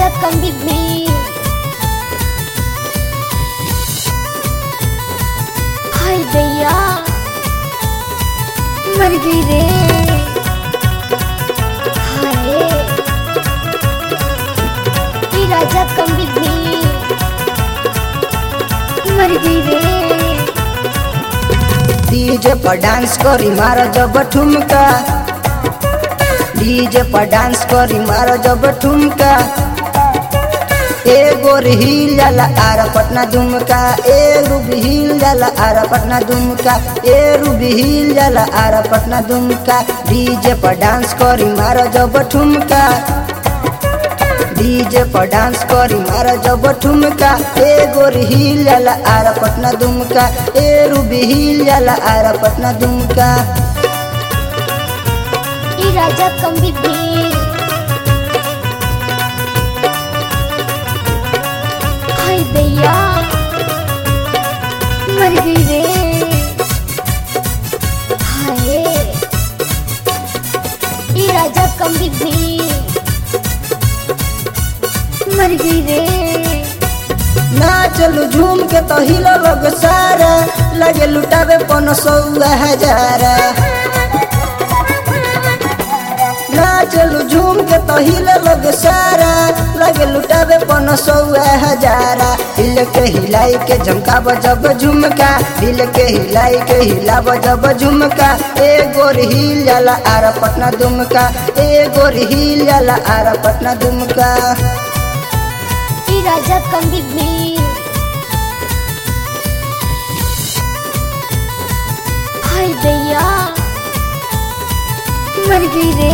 कंदी भी हाय दैया मर गई रे हाय ई राजा कंदी भी मर गई रे डीजे पर डांस करी मार जब ठुमका डीजे पर डांस करी मार जब ठुमका ए गोर हिल जाला आरा पटना दुमका ए रूबी हिल जाला आरा पटना दुमका ए रूबी हिल जाला आरा पटना दुमका डीजे पर डांस करी मार जब ठुमका डीजे पर डांस करी मार जब ठुमका ए गोर हिल जाला आरा पटना दुमका ए रूबी हिल जाला आरा पटना दुमका ई राजा कंदी भी हाय दैया मर गई रे हाय ई राजा कंदी भी मर गई रे ना चलू झूम के तो हिलो लोग सारा लगे लुटावे पन सौ हजारा ना चलू झूम के तो हिले लोग सारा लगे लुटावे पन सौ हजारा हिल के हिलाई के झमकाब जब झुमका हिल के हिलाई के हिलाब जब झुमका ए गोर हिल जाला आरा पटना दुमका ए गोर हिल जाला आरा पटना दुमका ई राजा कंदी भी हाय दैया मर गई रे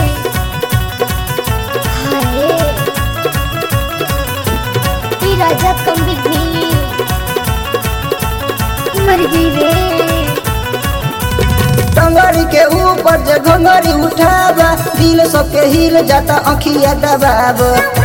हाय ई राजा कंदी भी मर गई रे टंगरी के ऊपर जे घंगरी उठावा दिल सबके हिल जाता अखिया दबाब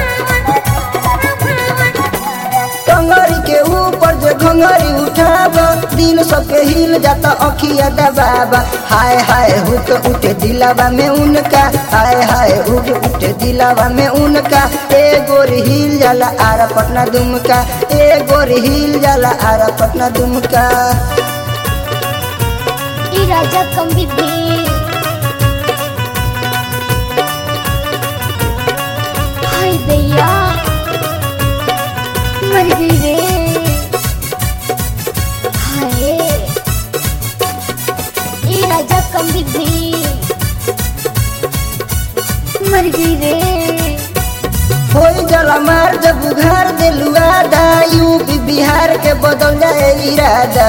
टंगरी के ऊपर जे घंगरी उठावा दिल सबके हिल जाता अखिया दबाब हाय हाय हुक उठे दिलावा में उनका हाय हाय हुक उठे दिलावा में उनका ए गोरी हिल जाला आरा पटना दुमका ए गोरी हिल जाला आरा पटना दुमका ई राजा कंदी भी हाय दैया मर गई रे हाय ई राजा कंदी भी मर गई रे होई जला मार जब उघार दिलुआ दा यूपी बिहार के बदल जाए इरादा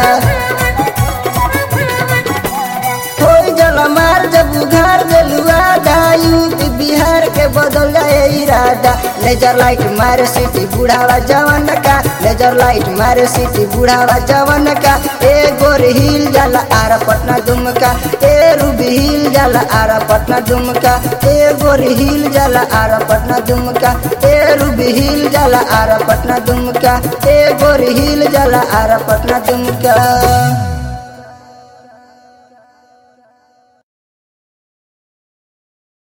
होई जला मार जब उघार दिलुआ दा यूपी बिहार के बदल जाए इरादा लेजर लाइट मारे सिटी बुढ़ावा जवन का लेजर लाइट मारे सिटी बुढ़ावा जवन का ए गोर हिल जाला आरा पटना दुमका ए रूबी हिल जाला आरा पटना दुमका ए गोर हिल जाला आरा पटना दुमका ए रूबी हिल जाला आरा पटना दुमका ए गोर हिल जाला आरा पटना दुमका